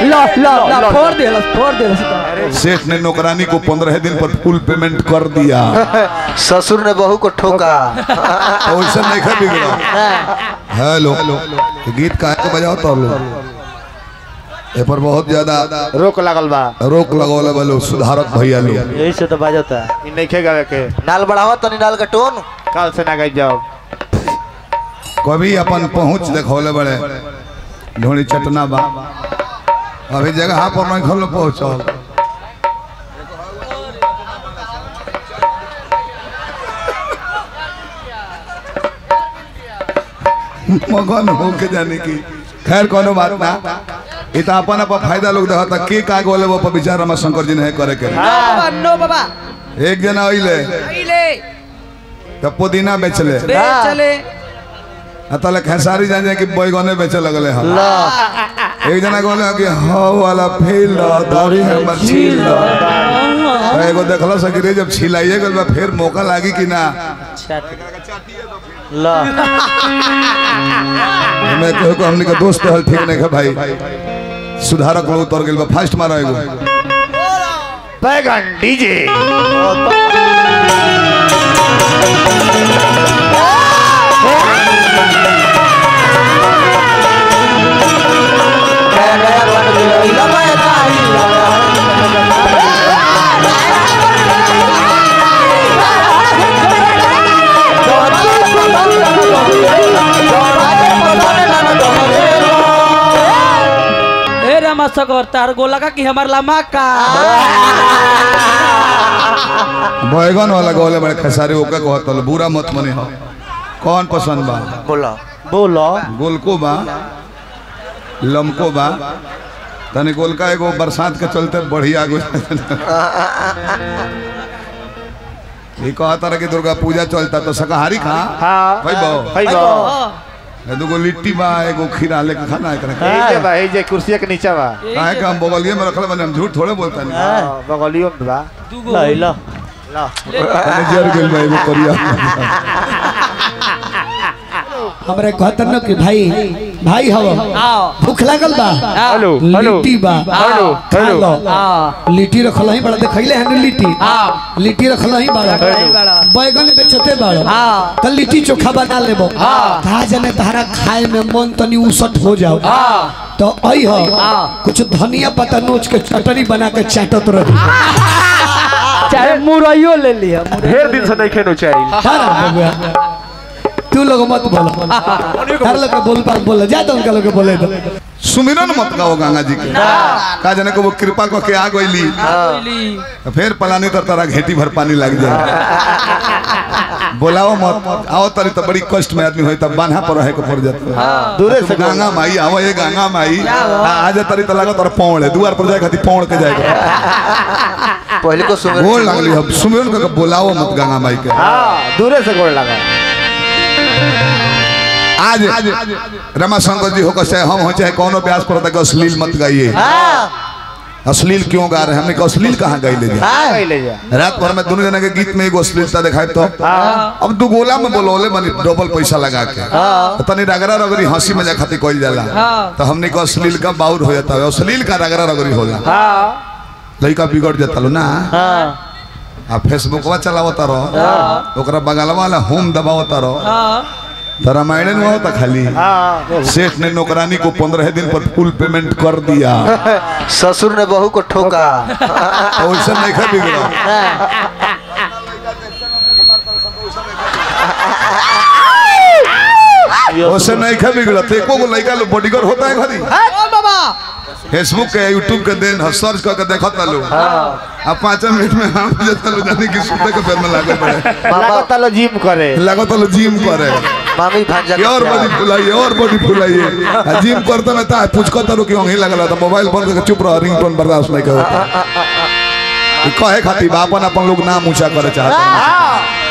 ला ला ला फोड़ दे फोड़ दे सेठ ने नौकरानी को पंद्रह दिन पर फुल पेमेंट कर दिया ससुर ने बहू को ठोका तो वैसा नहीं खा बिगड़ा हेलो ये गीत काहे के बजाओ तो लो ए पर बहुत ज्यादा रोक लागल बा रोक लगौले वालो सुधारक भैया लोग यही से तो बजाता इ नहीं गावे के नाल बढ़ावा तनी नाल का टोन कल से ना गई जाओ कभी अपन पहुंच देखौले बड़े ढोड़ी चटना बा अभी जगह पर नहीं खोलो पहुंचल मगन हो के जाने की खैर कोनो बात ना इ त अपन अपन फायदा लोग देखता के का गोले वो पर विचार रमा शंकर जी ने करे के बाबा नो बाबा एक जना अइले ले त पुदीना बेचले बे चले अतले खेसारी जाने कि बैगने बेचे लगले हम एक जना कहले कि हो वाला फील दौड़ी है मछील तो एगो देखला सकी रे जब छिलाइए गल बा फिर मौका लागी कि ना ला मैं कहू को हमनी के दोस्त हल ठीक नहीं है भाई सुधारक लोग उतर गेल बा फास्ट मारा एगो बैगन डीजे ए रमा सगर तार गोला का कि हमार लम्हा का बैगन वाला गोले बड़े खेसारी ओके कहत हल बुरा मत मने हो कौन पसंद बा बोला बोलो गोलको बा लमको बा तनी गोलका एगो बरसात के चलते बढ़िया गो ये कहत रहे कि दुर्गा पूजा चलता तो शाकाहारी खा हाँ भाई बहु भाई बा एगो लिट्टी बा एगो खीरा लेके खाना है करे यही जे बा यही जे कुर्सी के नीचे बा काहे का हम बगलिए में रखले बने हम झूठ थोड़े बोलता नहीं हाँ, बगलियो में बा दूगो ला ला मैंने जर गेल बा एगो करिया हमरे कहतन न कि भाई भाई हव आओ भूख लागल बा हेलो हेलो लिट्टी बा हेलो खा हेलो लो आओ लिट्टी रखल ही बड़ा देखैले हन लिट्टी आओ लिट्टी रखल ही बड़ा नहीं बड़ा बैगन बेचते बड़ा हाँ। कल लिट्टी चोखा बना लेबो हाँ। कहा जाने तारा खाए में मन तनी उसट हो जाओ हाँ। तो आई हो हाँ। कुछ धनिया पत्ता नोच के चटनी बना के चाटत रही चाहे मुरैयो ले लिया ढेर दिन से नहीं खेनो चाहिए सारा बबुआ तू लोग मत बोलो हर लोग के बोल पास बोलो जा तो उनका लोग के बोले दो सुमिरन मत गाओ गंगा जी के का जाने को वो कृपा को के आ गईली तो फिर पलानी तर तारा घेटी भर पानी लग जाए बोलाओ मत आओ तरी तो बड़ी कष्ट में आदमी होई तब बांधा पर रहे को पड़ जाता दूरे से गंगा माई आओ ये गंगा माई आ जा तरी तो लागत और पौड़ है दुआर पर जाए खाती पौड़ के जाएगा पहले को सुन गोल लगली अब सुमिरन को बोलाओ मत गंगा माई के हाँ दूरे से गोड़ लगा आज रमाशंकर जी होकर चाहे हम हो चाहे कौनो ब्यास पर तक अश्लील मत गाइए अश्लील क्यों गा रहे हैं हमने कहा अश्लील कहाँ गाई ले जाए ले जा रात भर में दोनों जने के गीत में एगो अश्लीलता दिखाए तो अब दू गोला में बोलोले बनी डबल पैसा लगा के तो तनी रगड़ा रगड़ी हंसी मजाक खातिर कइल जाला तो हमने कहा अश्लील का बाउर हो जाता है अश्लील का रगड़ा रगड़ी होला हाँ लड़का बिगड़ जाता लो ना हाँ आ फेसबुकवा चलावता रहो ओकरा बगलवा वाला होम दबावता रहो तो रामायण में होता खाली हाँ सेठ ने नौकरानी को पंद्रह दिन पर फुल पेमेंट कर दिया ससुर ने बहू को ठोका तो वैसे नहीं खा बिगड़ा वैसे नहीं खा बिगड़ा तो एको को लड़का लोग बॉडीगार्ड होता है घरी बाबा फेसबुक के यूट्यूब के दिन ह सर्च करके देखता लो अब पाँच मिनट में हम जता लो जाने की सुते के बेर में लागे पड़े लागत लो जिम करे लागत लो जिम करे मामी भांजा ये और बॉडी फुलाइए और बॉडी फुलाइए आ जिम करता ना ता पूछ करता रो कि वहीं लगल तो मोबाइल बंद करके चुप रह रिंगटोन बर्दाश्त नहीं करो कहे खातिर बा अपन अपन लोग नाम ऊंचा करे चाहते हैं